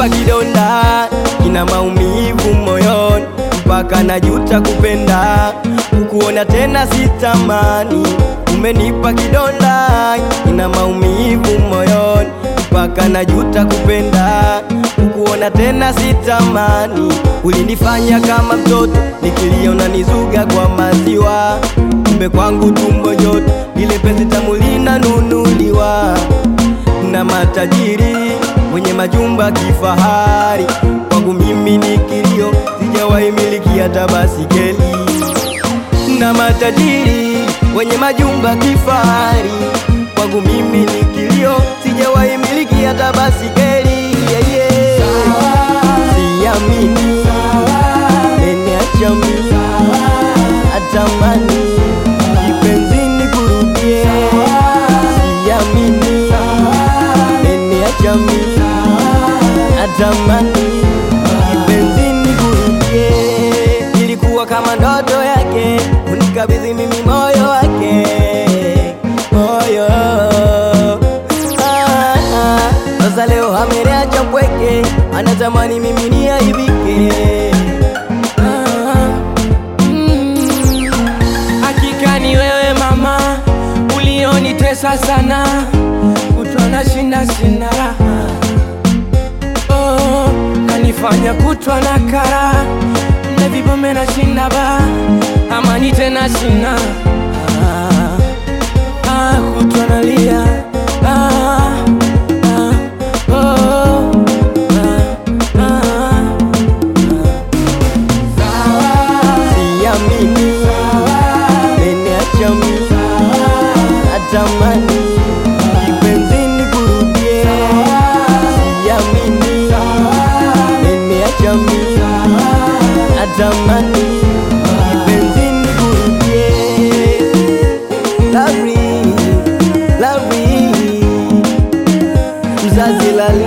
umenipa kidonda, kina maumivu moyoni, mpaka najuta kupenda, kukuona tena sitamani. Umenipa kidonda, kina maumivu moyoni, mpaka najuta kupenda, kukuona tena sitamani. Ulinifanya kama mtoto, nikiliona nizuga kwa maziwa, kumbe kwangu tumbo joto, ile penzi tamu linanunuliwa na matajiri wenye majumba kifahari. Kwangu mimi ni kilio, sijawahi miliki hata basikeli. Na matajiri wenye majumba kifahari. Kwangu mimi ni kilio, sijawahi miliki hata basikeli. Yeah, yeah. Siamini umeniacha mimi, natamani kipenzini kurudie. Siamini umeniacha mimi, natamani kipenzini kurudie. Ilikuwa kama ndoto yake, unikabidhi mimi moyo wake, moyo Ah, ah. Sasa leo ameniacha mpweke, anatamani mimi niaibike. Ah, mm. Hakika ni wewe mama, ulionitesa sana, kutwa na shinda sina raha. Oh, kanifanya kutwa na kara na vibome na shinda ba, amani tena sina ah, ah, kutwa nalia ah, ah, oh, ah, ah, Siamini umeniacha mimi, natamani kipenzini kurudie. Siamini umeniacha mimi, natamani kipenzini kurudie. Lovely, lovely, mzazi lali